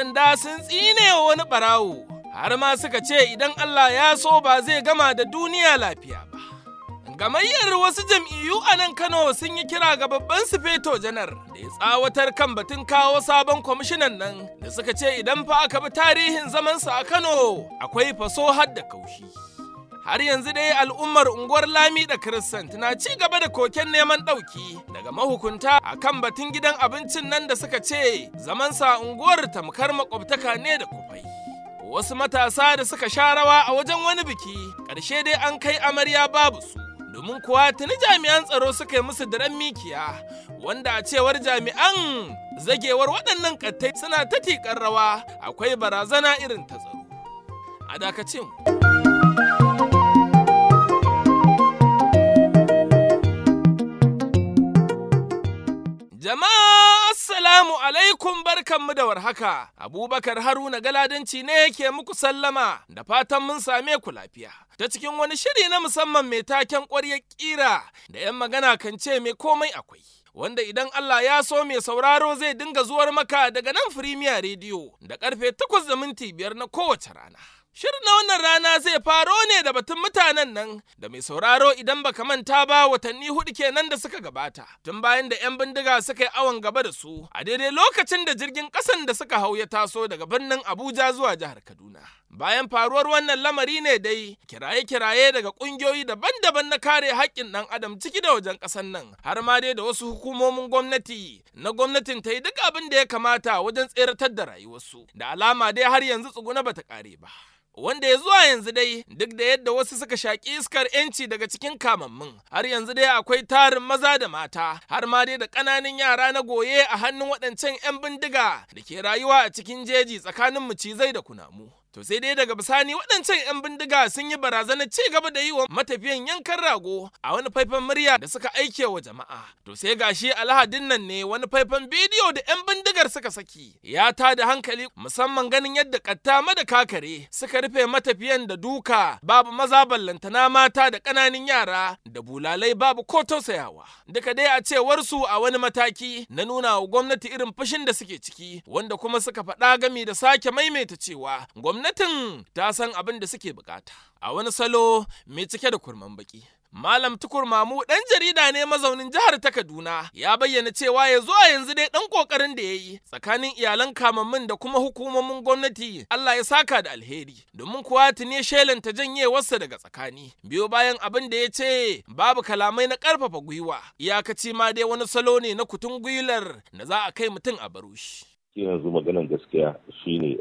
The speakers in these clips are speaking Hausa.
sanda sun tsine wa wani ɓarawo, har ma suka ce idan Allah ya so ba zai gama da duniya lafiya ba. Gamayyar wasu jam'iyyu a nan Kano sun yi kira ga babban sufeto janar da ya tsawatar kan batun kawo sabon kwamishinan nan da suka ce idan fa aka bi tarihin zamansa a Kano akwai faso har da kaushi. Har yanzu dai al'ummar unguwar Lami da Kiristant na ci gaba da koken neman ɗauki daga mahukunta a kan batun gidan abincin nan da suka ce zamansa unguwar tamkar makwabtaka ne da kufai. Wasu matasa da suka sha rawa a wajen wani biki, ƙarshe dai an kai amarya babu su. domin kuwa tuni jami'an tsaro suka yi musu daren mikiya wanda a cewar jami'an zagewar waɗannan ƙattai suna ta tiƙar rawa akwai barazana irin ta tsaro a dakacin Jama'a Assalamu alaikum barkanmu da warhaka. Abubakar Haruna Galadanci ne yake muku sallama da fatan mun same ku lafiya. Ta cikin wani shiri na musamman mai taken ƙwaryar ƙira da 'yan magana kan ce mai komai akwai. Wanda idan Allah ya so mai sauraro zai dinga zuwar maka daga nan Firimiya Rediyo da karfe takwas da minti biyar na kowace rana. Shirin na wannan rana zai faro ne da batun mutanen nan da mai sauraro idan baka manta ba watanni hudu kenan da suka gabata tun bayan da 'yan bindiga suka yi awon gaba da su a daidai lokacin da jirgin kasan da suka hau ya taso daga birnin Abuja zuwa jihar Kaduna. Bayan faruwar wannan lamari ne dai kiraye-kiraye daga ƙungiyoyi daban-daban na kare haƙƙin ɗan adam ciki da wajen ƙasar nan har ma dai da wasu hukumomin gwamnati na gwamnatin ta yi duk abin da ya kamata wajen tseratar da rayuwarsu da alama dai har yanzu tsuguna bata ƙare ba. wanda ya zuwa yanzu dai duk da yadda wasu suka shaƙi iskar 'yanci daga cikin kamammun har yanzu dai akwai tarin maza da mata har ma dai da ƙananan yara na goye a hannun waɗancan 'yan bindiga da ke rayuwa a cikin jeji tsakanin macizai da kunamu. To sai dai daga bisani waɗancan 'yan bindiga sun yi barazanar ci gaba da yi wa matafiyan yankan rago a wani faifan murya da suka aike wa jama'a. To sai gashi alhadin nan ne wani faifan bidiyo da 'yan bindigar suka saki ya ta da hankali musamman ganin yadda katta da kakare suka rufe matafiyan da duka babu maza ballantana mata da ƙananan yara da bulalai babu ko tausayawa. Duka dai a cewar su a wani mataki na nuna wa gwamnati irin fushin da suke ciki wanda kuma suka faɗa gami da sake maimaita cewa gwamnati gwamnatin ta san abin da suke bukata. A wani salo mai cike da kurman baki. Malam Tukur Mamu ɗan jarida ne mazaunin jihar ta Kaduna ya bayyana cewa ya zuwa yanzu dai ɗan ƙoƙarin da ya yi tsakanin iyalan kamammin da kuma hukumomin gwamnati Allah ya saka da alheri domin kuwa tuni shelanta janyewarsa daga tsakani biyo bayan abin da ya ce babu kalamai na ƙarfafa gwiwa iyakaci ma dai wani salo ne na kutun gwilar da za a kai mutum a baro shi. yanzu maganan gaskiya shine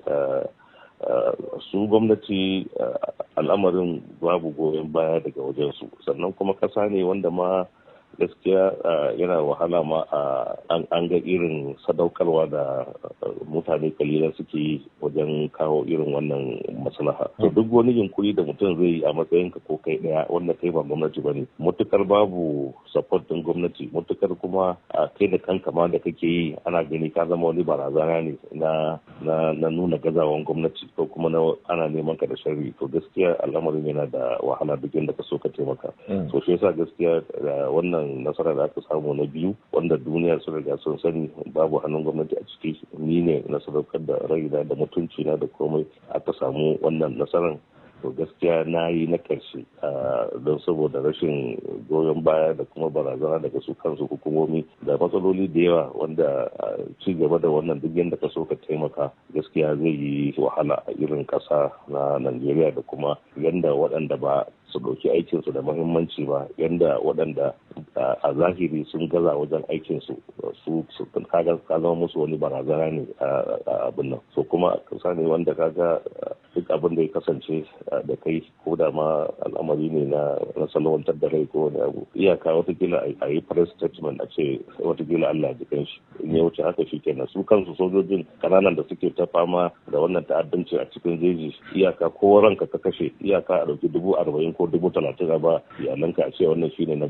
su gwamnati al'amarin babu goyon baya daga wajensu sannan kuma ƙasa ne wanda ma gaskiya yana wahala ma an ga irin sadaukarwa da mutane kalilan suke yi wajen kawo irin wannan maslaha to duk wani yunkuri da mutum zai yi a matsayin ka ko kai daya wanda kai ba gwamnati bane mutukar babu support din gwamnati mutukar kuma kai da kanka ma da kake yi ana gani ka zama wani barazana ne na na nuna gazawan gwamnati ko kuma na ana neman ka da sharri to gaskiya al'amarin yana da wahala duk inda ka so ka taimaka so shi yasa gaskiya wannan wannan nasara da aka samu na biyu wanda duniya sun riga sun sani babu hannun gwamnati a ciki ni ne na sadaukar da raina da mutunci na da komai aka samu wannan nasarar to gaskiya na yi na ƙarshe don saboda rashin goyon baya da kuma barazana daga su kansu hukumomi da matsaloli da yawa wanda ci gaba da wannan duk yadda ka so ka taimaka gaskiya zai yi wahala a irin ƙasa na najeriya da kuma yadda waɗanda ba su ɗauki aikinsu da muhimmanci ba yadda waɗanda a zahiri sun gaza wajen aikinsu su kaga ka zama musu wani barazana ne a abin nan so kuma kasa ne wanda kaga duk abin da ya kasance da kai ko da ma al'amari ne na salwantar da rai ko wani abu iyaka watakila a yi press statement a ce watakila Allah ji kan shi in ya wuce haka shi kenan su kansu sojojin kananan da suke ta fama da wannan ta'addanci a cikin jeji iyaka ko ranka ka kashe iyaka a ɗauki dubu arba'in ko dubu talatin a ba iyalanka a ce wannan shine na binne mutum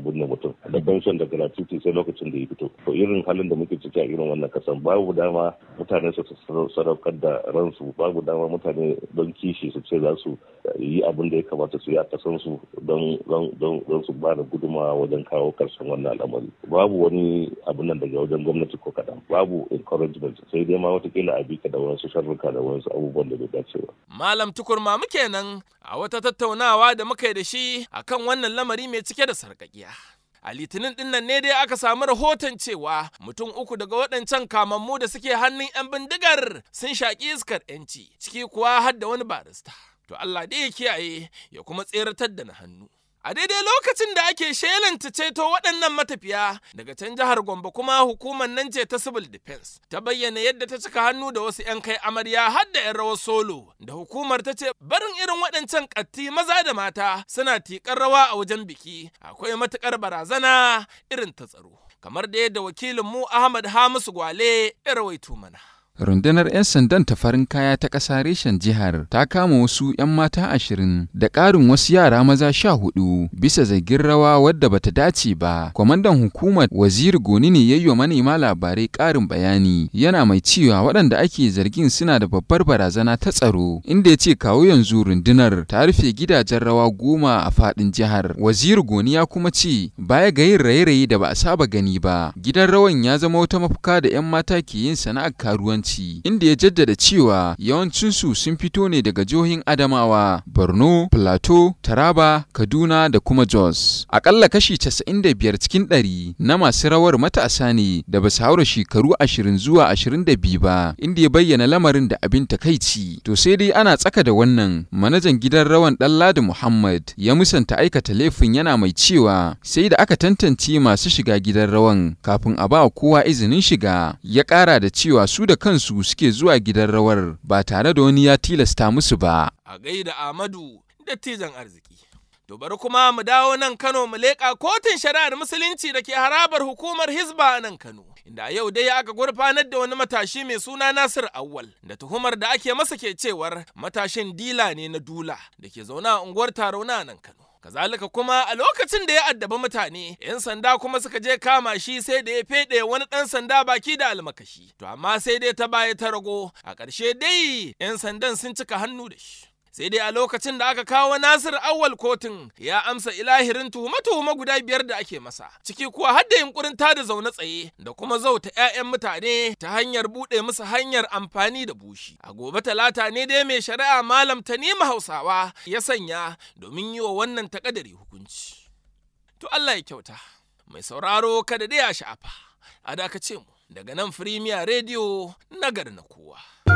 pension da pension da gratuity sai lokacin da ya fito to irin halin da muke ciki a irin wannan kasan babu dama mutane su sadaukar da ransu babu dama mutane don kishi su ce za su yi abin da ya kamata su yi a kasan su don don su ba da gudunmawa wajen kawo karshen wannan al'amari babu wani abin nan daga wajen gwamnati ko kaɗan babu encouragement sai dai ma watakila a bika da wasu sharruka da wasu abubuwan da bai dace ba. Malam tukurma muke nan a wata tattaunawa da muka yi da shi akan wannan lamari mai cike da sarƙaƙiya. A litinin ɗin nan ne dai aka samu rahoton cewa mutum uku daga waɗancan kamammu da suke hannun 'yan bindigar sun shaƙi iskar 'yanci, ciki kuwa har da wani barista. To Allah dai ya kiyaye ya kuma tseratar da na hannu. A daidai lokacin da ake shelanta ceto waɗannan matafiya daga can jihar Gombe kuma hukumar nan ce ta Civil Defense ta bayyana yadda ta cika hannu da wasu 'yan kai amarya har da 'yan rawar solo da hukumar ta ce barin irin waɗancan ƙatti maza da mata suna tiƙar rawa a wajen biki akwai matuƙar barazana irin ta tsaro. Kamar da yadda wakilinmu Ahmad Hamisu Gwale ya rawaito mana. Rundunar 'yan sandan ta farin kaya ta ƙasa reshen jihar ta kama wasu 'yan mata ashirin da ƙarin wasu yara maza sha hudu bisa zargin rawa wadda bata dace ba. Kwamandan hukumar waziri Goni ne ya yi wa manema labarai ƙarin bayani yana mai cewa waɗanda ake zargin suna da babbar barazana ta tsaro inda ya ce kawo yanzu rundunar ta rufe gidajen rawa goma a faɗin jihar. Waziri Goni ya kuma ce baya ga yin raye-raye da ba a saba gani ba gidan rawan ya zama wata mafuka da 'yan mata ke yin sana'ar karuwanci. inda ya jaddada cewa yawancinsu sun fito ne daga jihohin Adamawa, Borno, Plateau, Taraba, Kaduna da kuma Jos. Akalla kashi 95 cikin ɗari na masu rawar matasa ne da ba su haura shekaru 20 zuwa 22 ba, inda ya bayyana lamarin da abin takaici. To sai dai ana tsaka da wannan, manajan gidan rawan Ɗanladi Muhammad ya musanta aikata laifin yana mai cewa sai da aka tantance masu shiga gidan rawan kafin a ba kowa izinin shiga. Ya ƙara da cewa su da kansu suke zuwa gidan rawar ba tare da wani ya tilasta musu ba. A gaida Ahmadu dattijan arziki. To bari kuma mu dawo nan Kano mu leƙa kotun shari'ar musulunci da ke harabar hukumar Hizba a nan Kano. Inda yau dai aka gurfanar da wani matashi mai suna Nasir Awwal da tuhumar da ake masa ke cewar matashin dila ne na dula da ke zaune a unguwar Tarauna nan Kano. Kazalika kuma a lokacin da ya addaba mutane, 'yan sanda kuma suka je kama shi sai da ya feɗe wani ɗan sanda baki da almakashi. To amma sai dai ta baya ta rago, a ƙarshe dai 'yan sandan sun cika hannu da shi. Sai dai a lokacin da aka kawo Nasir awwal kotun ya amsa ilahirin tuhume-tuhume guda biyar da ake masa, ciki kuwa har da yunkurin tada zaune tsaye da kuma zauta 'ya'yan mutane ta hanyar buɗe musu hanyar amfani da bushi. A gobe talata ne dai mai shari'a Malam Tanimu Hausawa ya sanya domin yi wa wannan takadari hukunci. To Allah ya kyauta, mai sauraro kada dai ya sha'afa, a dakace mu daga nan Firimiya Rediyo nagar na kowa.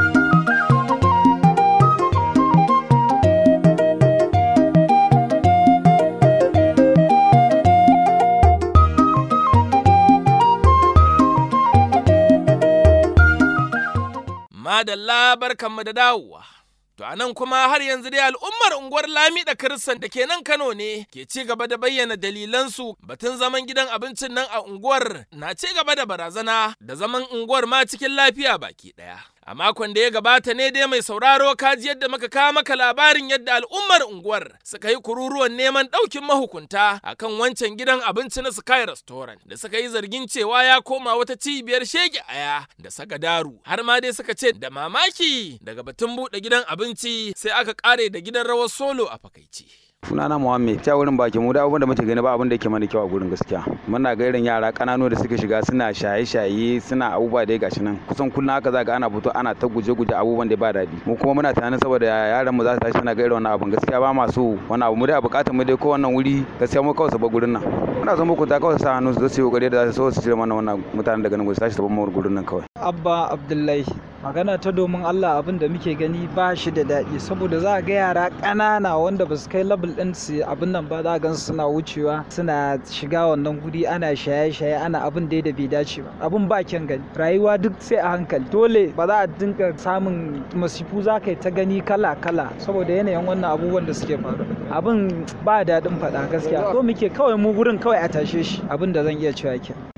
Madalla barkanmu da dawowa. To a nan kuma har yanzu dai al'ummar unguwar Lami da Kiristan da ke nan Kano ne ke ci gaba da bayyana dalilansu batun zaman gidan abincin nan a unguwar na ci gaba da barazana da zaman unguwar ma cikin lafiya baki ɗaya. A makon da ya gabata ne dai mai sauraro kaji yadda muka kawo maka labarin yadda al'ummar unguwar suka yi kururuwan neman ɗaukin mahukunta akan wancan gidan abinci na Sky Restaurant da suka yi zargin cewa ya koma wata cibiyar shege aya da sagadaru har ma dai suka ce da mamaki daga batun buɗe gidan abinci sai aka ƙare da gidan rawar solo a fakaici. sunana Muhammad ta wurin baki mu da abin da muke gani ba abin da yake mana kyau a gurin gaskiya muna ga irin yara kananu da suke shiga suna shaye-shaye suna abubuwa da gashi nan kusan kullum haka za ga ana fito ana ta guje-guje abubuwan da ba daɗi mu kuma muna tunanin saboda yaran mu za su tashi suna ga irin wannan abin gaskiya ba ma so wannan abu mu dai a bukatar mu dai ko wannan wuri gaskiya mu kawai su bar gurin nan muna son muku ta kawai sa hannu su zo su yi kokari da za su so su cire mana wannan mutanen daga nan su tashi su bar mu gurin nan kawai abba abdullahi magana ta domin Allah abin da muke gani ba shi da daɗi saboda za a ga yara ƙanana wanda ba su kai level ɗin su abin nan ba za a gansu suna wucewa suna shiga wannan guri ana shaye-shaye ana abin da da bai dace ba abin ba kyan gani rayuwa duk sai a hankali dole ba za a dinga samun masifu za ka yi ta gani kala-kala saboda yanayin wannan abubuwan da suke faru abin ba daɗin faɗa gaskiya ko muke kawai mu gurin kawai a tashe shi abin da zan iya cewa ke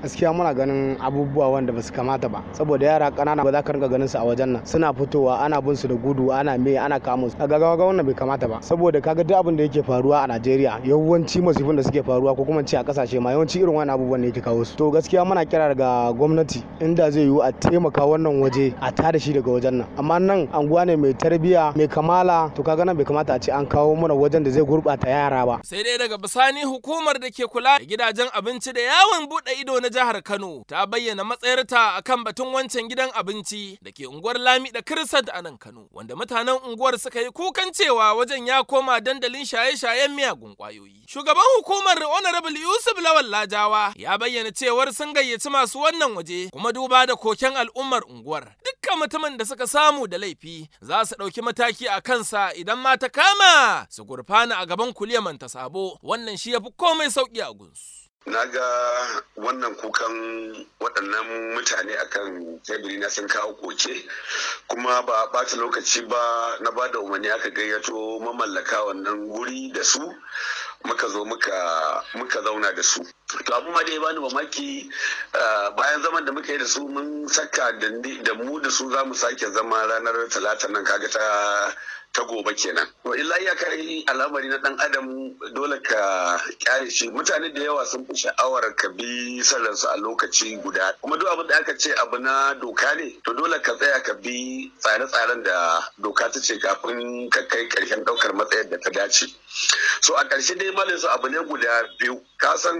gaskiya muna ganin abubuwa wanda ba su kamata ba saboda yara ƙanana ba za ka rinka ganin su a wajen nan suna fitowa ana bin su da gudu ana me ana kama su kaga ga wannan bai kamata ba saboda kaga duk abin da yake faruwa a Najeriya yawanci masifin da suke faruwa ko kuma ce a kasashe ma yawanci irin wannan abubuwan ne yake kawo su to gaskiya muna kira daga gwamnati inda zai yiwu a taimaka wannan waje a tada shi daga wajen nan amma nan anguwa ne mai tarbiya mai kamala to kaga nan bai kamata a ce an kawo mana wajen da zai gurbata yara ba sai dai daga bisani hukumar da ke kula da gidajen abinci da yawon bude ido na jihar Kano ta bayyana matsayarta akan batun wancan gidan abinci da ke unguwar Lami da Kirsat a nan Kano wanda mutanen unguwar suka yi kukan cewa wajen ya koma dandalin shaye-shayen miyagun kwayoyi shugaban hukumar honorable Yusuf Lawal Lajawa ya bayyana cewar sun gayyaci masu wannan waje kuma duba da koken al'ummar unguwar dukkan mutumin da suka samu da laifi za su ɗauki mataki a kansa idan ma ta kama su gurfana a gaban kuliyaman ta sabo wannan shi ya fi komai sauƙi a gunsu. na ga wannan kukan waɗannan mutane akan teburi na sun kawo koke kuma ba ɓata lokaci ba na ba da umarni aka gayyato mamallaka wannan guri da su muka zo muka muka zauna da su to abu ma da ya bani mamaki bayan zaman da muka yi da su mun saka da mu da su za mu sake zama ranar talata nan kaga ta ta gobe kenan to illa ya kai al'amari na dan adam dole ka kyale shi mutane da yawa sun fi sha'awar ka bi sarransu a lokaci guda kuma duk abin da aka ce abu na doka ne to dole ka tsaya ka bi tsare-tsaren da doka ta ce kafin ka kai karshen daukar matsayar da ta dace so a ƙarshe dai malin su abu ne guda biyu ka san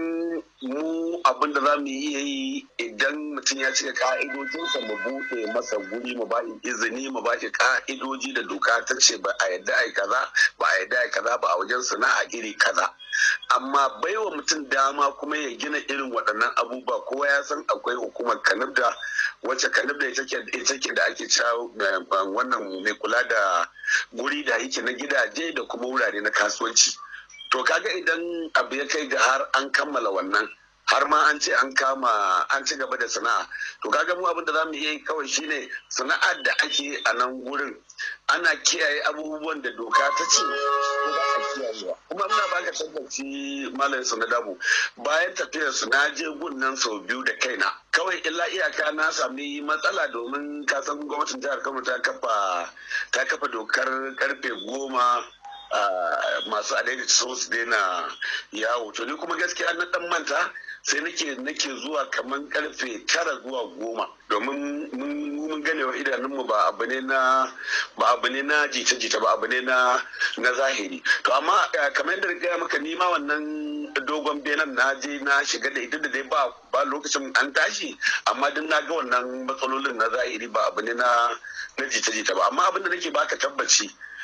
mu abin da za mu iya yi idan mutum ya cika ka'idojinsa mu buɗe masa guri mu ba izini mu ba shi ka'idoji da doka ta ce ba a yadda ai kaza ba a yadda ai kaza ba a wajen sana'a iri kaza amma baiwa mutum dama kuma ya gina irin waɗannan abubuwa kowa ya san akwai hukumar kanibda wacce kanibda ita ke da ake cewa wannan mai kula da guri da yake na gidaje da kuma wurare na kasuwanci to kaga idan abu ya kai ga har an kammala wannan har ma an ce an kama an ci gaba da sana'a to kaga mu abin da za mu iya yi kawai shine sana'ar da ake a nan gurin ana kiyaye abubuwan da doka ta ce ko ba a kiyayewa kuma ina baka tabbaci malam su na dabu bayan tafiyar su na je gun nan sau biyu da kaina kawai illa iyaka na sami matsala domin kasan gwamnatin jihar kano ta kafa ta kafa dokar karfe goma masu adaidaita so su daina yawo to ni kuma gaskiya na dan manta sai nake nake zuwa kamar karfe tara zuwa goma domin mun gane wa idanunmu ba abu ne na ba abu ne na jita-jita ba abu ne na na zahiri to amma kamar yadda gaya maka ni ma wannan dogon benan na je na shiga da ita da dai ba ba lokacin an tashi amma duk na ga wannan matsalolin na zahiri ba abu ne na na jita-jita ba amma abin da nake baka tabbaci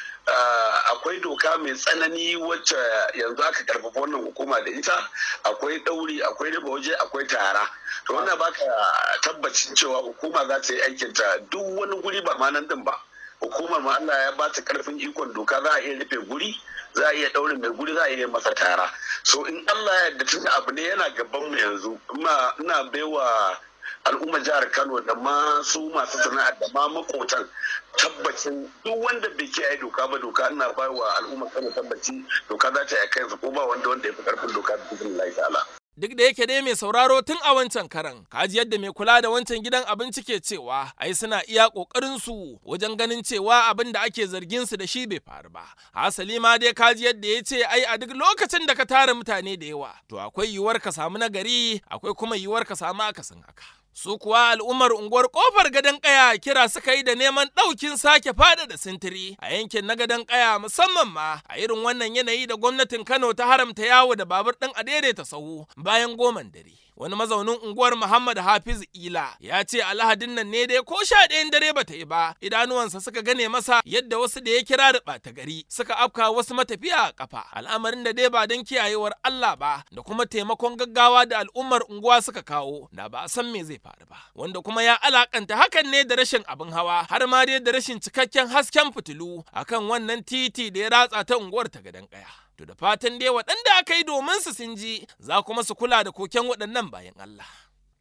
Uh, akwai doka mai tsanani wacce yanzu aka karfafa wannan hukuma da ita akwai ɗauri akwai riba waje akwai tara to wannan baka tabbacin cewa hukuma za ta yi aikinta duk wani guri ba ma nan din ba hukumar ma Allah ya bata karfin ikon doka za a iya rufe guri za a iya ɗaurin mai guri za a iya masa tara so in Allah ya yarda tun abu ne yana gaban mu yanzu ina baiwa al'ummar jihar kano da ma su masu sana'ar da ma makotan tabbacin duk wanda bai kiyaye doka ba doka ina bai wa al'ummar kano tabbaci doka za ta yi kansa ko ba wanda wanda ya fi karfin doka da cikin Allah ta'ala. Duk da yake dai mai sauraro tun a wancan karan, kaji yadda mai kula da wancan gidan abinci ke cewa ai suna iya ƙoƙarin su wajen ganin cewa abin da ake zargin su da shi bai faru ba. Hasali ma dai kaji yadda ya ce ai a duk lokacin da ka tara mutane da yawa, to akwai yiwuwar ka samu nagari, akwai kuma yiwuwar ka samu akasin haka. Su kuwa al'ummar unguwar kofar gadon kaya kira suka yi da neman ɗaukin sake fada da sintiri a yankin na gadon kaya musamman ma a irin wannan yanayi da gwamnatin Kano ta haramta yawo da babur ɗin a daidaita sahu bayan goman dare. Wani mazaunin unguwar Muhammad Hafiz Ila ya ce alhadin nan ne dai ko sha ɗayan dare bata yi ba idanuwansa suka gane masa yadda wasu da ya kira da ɓata gari suka afka wasu matafiya a kafa al'amarin da dai ba don kiyayewar Allah ba da kuma taimakon gaggawa da al'ummar unguwa suka kawo da ba a san me zai faru ba wanda kuma ya alakanta hakan ne da rashin abin hawa har ma dai da rashin cikakken hasken fitilu akan wannan titi da ya ratsa ta unguwar ta gadan kaya to da fatan dai waɗanda aka yi domin su sun ji za kuma su kula da koken waɗannan bayan Allah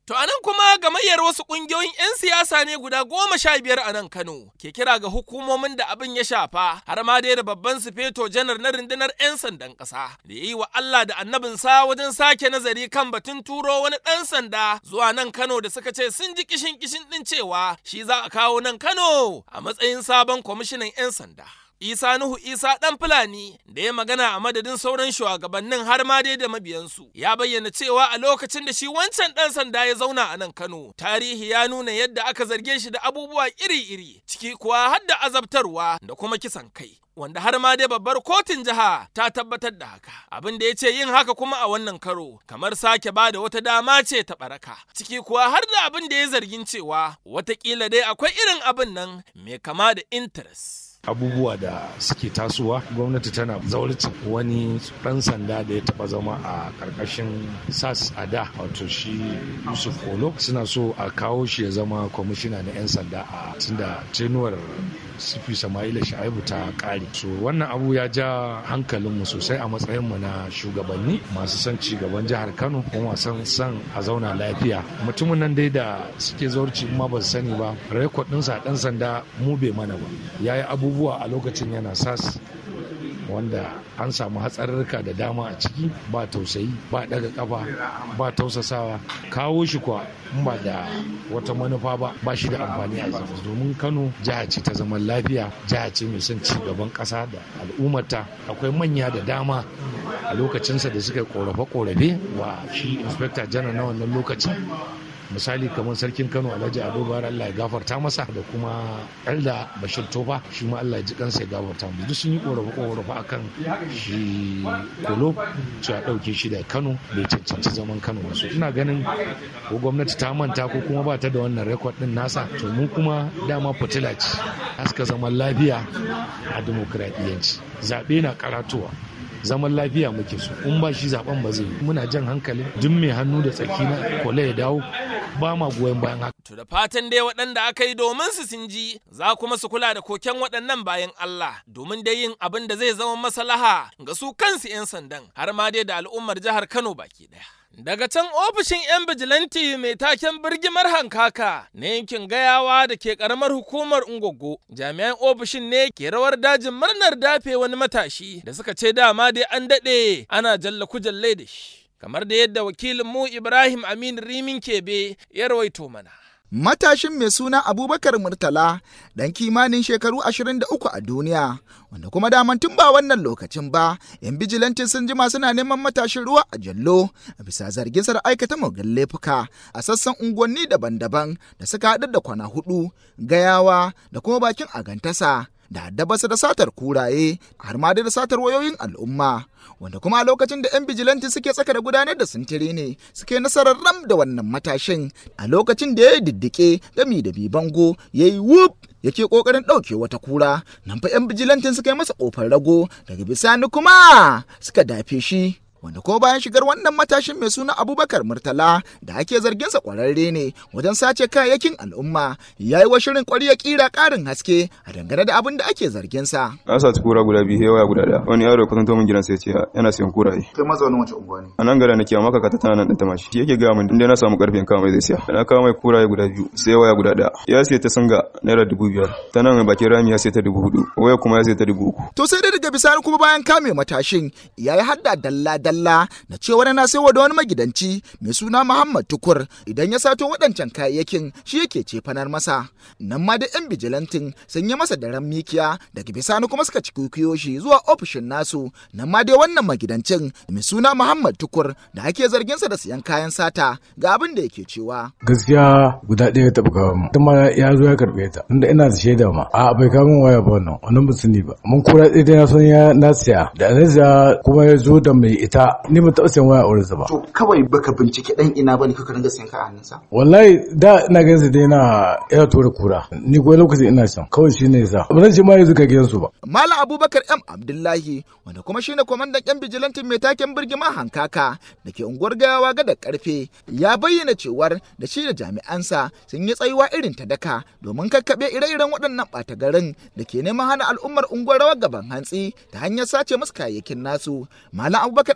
To anan kuma gamayyar wasu ƙungiyoyin 'yan siyasa ne guda goma sha biyar a nan Kano ke kira ga hukumomin da abin ya shafa har ma dai da babban sufeto janar na rundunar 'yan sandan ƙasa da ya yi wa Allah da annabinsa wajen sake nazari kan batun turo wani ɗan sanda zuwa nan Kano da suka ce sun ji kishin kishin ɗin cewa shi za a kawo nan Kano a matsayin sabon kwamishinan 'yan sanda. Isa Nuhu Isa ɗan Fulani da ya magana a madadin sauran shugabannin har ma dai da mabiyansu ya bayyana cewa a lokacin da shi wancan ɗan sanda ya zauna a nan Kano tarihi ya nuna yadda aka zarge shi da abubuwa iri-iri ciki kuwa har da azabtarwa da kuma kisan kai. Wanda har ma dai babbar kotun jiha ta tabbatar da haka. Abin da ya ce yin haka kuma a wannan karo kamar sake ba da wata dama ce ta baraka. Ciki kuwa har da abin da ya zargin cewa watakila dai akwai irin abin nan mai kama da interest. abubuwa da suke tasowa gwamnati tana zaurcin wani ɗan sanda da ya taba zama a karkashin sas a da wato shi yusuf kolo suna so a kawo shi ya zama kwamishina na 'yan sanda a tunda tenuwar sifi sama'ila sha'ibu ta kare so wannan abu ya ja hankalinmu sosai a matsayinmu na shugabanni masu son ci gaban jihar kano kuma san san a zauna lafiya mutumin nan dai da suke zaurci ma ba su sani ba rekod ɗinsa ɗan sanda mu bai mana ba ya yi abubuwa a lokacin yana sas wanda an samu hatsarurruka da dama a ciki ba tausayi ba daga kafa ba tausasawa kawo shi kuwa in ba da wata manufa ba ba shi da amfani a zama domin kano jiha ce ta zaman lafiya jiha ce mai son ci gaban kasa da al'ummata akwai manya da dama a lokacinsa da suka yi korafe-korafe wa shi inspector janar na wannan lokacin misali kamar sarkin kano alhaji ado bayar allah ya gafarta masa da kuma elda bashir tofa shi ma allah ya ji kansa ya gafarta mu duk sun yi korafe korafe akan shi kolo cewa dauke shi da kano bai cancanci zaman kano wasu ina ganin ko gwamnati ta manta ko kuma ba ta da wannan rekod din nasa to mu kuma dama fitila ce haska zaman lafiya a dimokuraɗiyyanci zaɓe na karatowa zaman lafiya muke so in ba shi zaben ba zai muna jan hankalin duk mai hannu da tsaki na kola ya dawo ba ma goyon bayan haka. To da fatan dai waɗanda aka yi domin su sun ji za kuma su kula da koken waɗannan bayan Allah domin dai yin abin da zai zama maslaha ga su kansu 'yan sandan har ma dai da al'ummar jihar Kano baki ɗaya. Daga can ofishin 'yan bijilanti mai taken birgimar hankaka na yankin gayawa da ke karamar hukumar Ungogo, jami'an ofishin ne ke rawar dajin murnar dafe wani matashi da suka ce dama dai an daɗe ana jalla kujalle da shi. Kamar da yadda wakilinmu Ibrahim Amin Rimin Kebe ya rawaito mana. Matashin mai suna Abubakar Murtala ɗan kimanin shekaru 23 a duniya, wanda kuma daman tun ba wannan lokacin ba, 'yan bijilantin sun jima suna neman matashin ruwa a jallo a bisa zargin sa aikata mugan laifuka a sassan unguwanni daban-daban da suka haɗu da kwana hudu, gayawa da kuma bakin agantasa. da haddabasa da satar kuraye har ma da satar wayoyin al'umma wanda kuma a lokacin da 'yan bijilanti suke tsaka da gudanar da sintiri ne suke nasarar ram da wannan matashin a lokacin da ya yi diddike gami da bibango ya yi wuf yake kokarin ɗauke wata kura nan fa 'yan bijilantin suka yi masa ƙofar rago daga bisani kuma suka dafe shi wanda ko bayan shigar wannan matashin mai suna abubakar murtala da ake zarginsa kwararre ne wajen sace kayayyakin al'umma ya yi wa shirin kwari ya kira karin haske a dangane da abin da ake zarginsa. an saci kura guda biyu waya guda daya wani yaro ya kusanto min gidan sai ce yana siyan kuraye kai mazaunin wace unguwa ne a nan gara nake amma kaka tana nan ta mashi shi yake ga min inda na samu karfin kama mai zai siya na kawo mai kuraye guda biyu sai waya guda daya ya siya ta sanga naira dubu biyar ta nan bakin rami ya siya ta dubu hudu waya kuma ya siya ta dubu uku. to sai dai daga bisani kuma bayan kame matashin ya yi hadda dalla dalla Allah na cewa na saiwa da wani magidanci mai suna Muhammad Tukur idan ya sato waɗancan kayayyakin shi yake cefanar masa. Nan ma da 'yan bijilantin sun yi masa daren mikiya daga bisani kuma suka ci shi zuwa ofishin nasu nan ma dai wannan magidancin mai suna Muhammad Tukur da ake zarginsa da siyan kayan sata ga abin da yake cewa. Gaskiya guda ɗaya taɓa kawo mu. Tuma ya zo ya karɓe ta. Tunda ina da shaida ma. A bai kawo min waya ba wannan. Wannan ba su ni ba. Mun kura ɗaya na son ya na siya. Da na siya kuma ya zo da mai ita ni ba taɓa sayan waya a wurinsa ba. To kawai baka bincike ɗan ina ba ne kuka ringa sayan ka a hannunsa? Wallahi da ina ganin sa dai na yana tura kura. Ni kuwa lokacin ina can kawai shi ne yasa. Ba zan ce ma yanzu ka gidansu ba. Malam Abubakar M Abdullahi wanda kuma shine kwamandan yan bijilantin mai taken birgima hankaka da ke unguwar gayawa gada karfe ya bayyana cewar da shi da jami'ansa sun yi tsayuwa irin ta daka domin kakkaɓe ire-iren waɗannan ɓata garin da ke neman hana al'ummar unguwar rawar gaban hantsi ta hanyar sace musu kayayyakin nasu. Malam Abubakar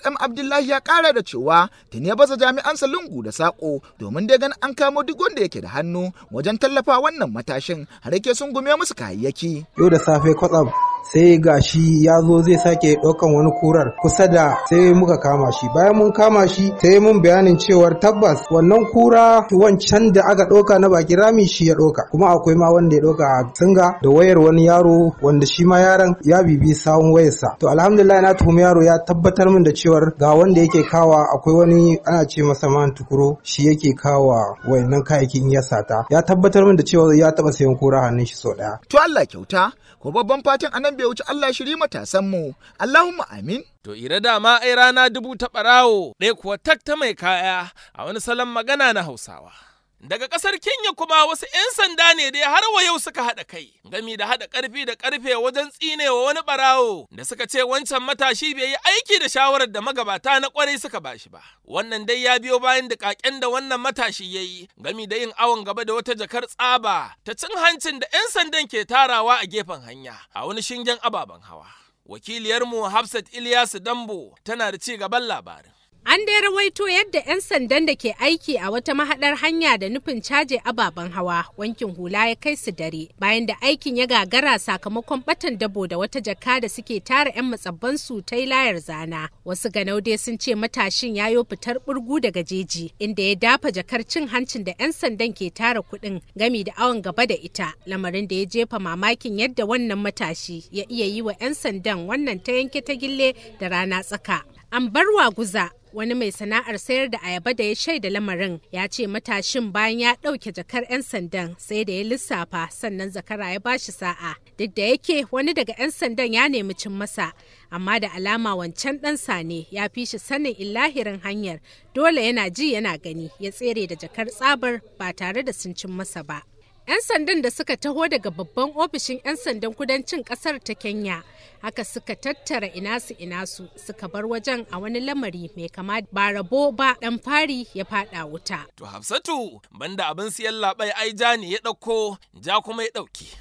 M Abdullahi ya kara da cewa tuni ya baza jami'ansa lungu da sako domin dai ganin an kamo duk wanda yake da hannu wajen tallafa wannan matashin har yake sun gume musu kayayyaki. Yau da safe kwatsam sai gashi ya zo zai sake ɗaukan wani kurar kusa da sai muka kama shi bayan mun kama shi sai mun bayanin cewar tabbas wannan kura wancan da aka ɗauka na baki rami shi ya ɗauka kuma akwai ma wanda ya ɗauka a singa da wayar wani yaro wanda shi ma yaron ya bibi sawun wayarsa to alhamdulillah na tuhumi yaro ya tabbatar min da cewar ga wanda yake kawa akwai wani ana ce masa man tukuro shi yake kawa wayannan kayayyakin ya sata ya tabbatar min da cewa ya taɓa sayan kura hannun shi sau ɗaya. To Allah kyauta ko babban fatan anan bai wuce Allah shiri matasan mu Allahumma amin To ira dama ai rana dubu ta ɓarawo ɗaya kuwa tak ta mai kaya a wani salon magana na Hausawa. Daga ƙasar Kenya kuma wasu 'yan sanda ne dai har wa yau suka haɗa kai, gami da haɗa ƙarfi da ƙarfe wajen tsinewa wani ɓarawo da suka ce wancan matashi bai yi aiki da shawarar da magabata na ƙwarai suka bashi ba. Wannan dai ya biyo bayan da ƙaƙen da wannan matashi ya yi, gami da yin awon gaba da wata jakar tsaba ta cin hancin da 'yan sandan ke tarawa a gefen hanya a wani shingen ababen hawa. Wakiliyarmu Hafsat Ilyasu Dambo tana da ci gaban labarin. An dai rawaito yadda 'yan sandan da ke aiki a wata mahaɗar hanya da nufin caje ababen hawa wankin hula ya kai su dare bayan da aikin ya gagara sakamakon batan dabo da wata jaka da suke tara 'yan matsabban su ta layar zana. Wasu ganau dai sun ce matashin ya yo fitar burgu daga jeji inda ya dafa jakar cin hancin da 'yan sandan ke tara kuɗin gami da awon gaba da ita lamarin da ya jefa mamakin yadda wannan matashi ya iya yi wa 'yan sandan wannan ta yanke ta gille da rana tsaka. An bar guza wani mai sana'ar sayar da ayaba da ya shaida lamarin ya ce matashin bayan ya ɗauke jakar 'yan sandan sai da ya lissafa sannan zakara ya bashi sa'a duk da yake wani daga 'yan sandan ya nemi cin masa amma da alama wancan ɗansa ne ya fi shi sanin illahirin hanyar dole yana ji yana gani ya tsere da jakar tsabar ba tare da sun cin masa ba 'yan sandan da suka taho daga babban ofishin 'yan sandan kudancin kasar ta kenya haka suka tattara inasu inasu suka bar wajen a wani lamari mai kama ba rabo ba dan fari ya fada wuta to hafsatu banda abin siyan labai ai ja ne ya dauko ja kuma ya dauke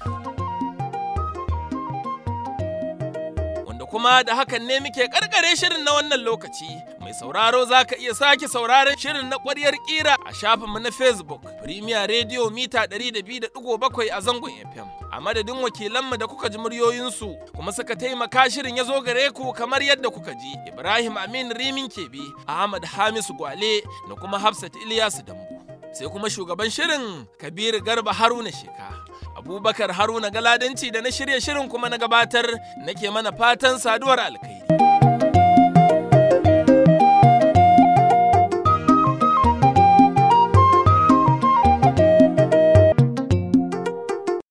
kuma da hakan ne muke karkare shirin na wannan lokaci mai sauraro za ka iya sake sauraron shirin na ƙwaryar ƙira a shafinmu na facebook premier radio mita 200.7 a zangon fm a madadin wakilanmu da kuka ji muryoyinsu kuma suka taimaka shirin ya zo gare ku kamar yadda kuka ji ibrahim amin rimin kebi ahmad hamisu gwale da kuma hafsat ilyasu dambu sai kuma shugaban shirin kabiru garba haruna sheka abubakar haruna galadanci da na shirya shirin kuma na gabatar nake mana fatan saduwar alkai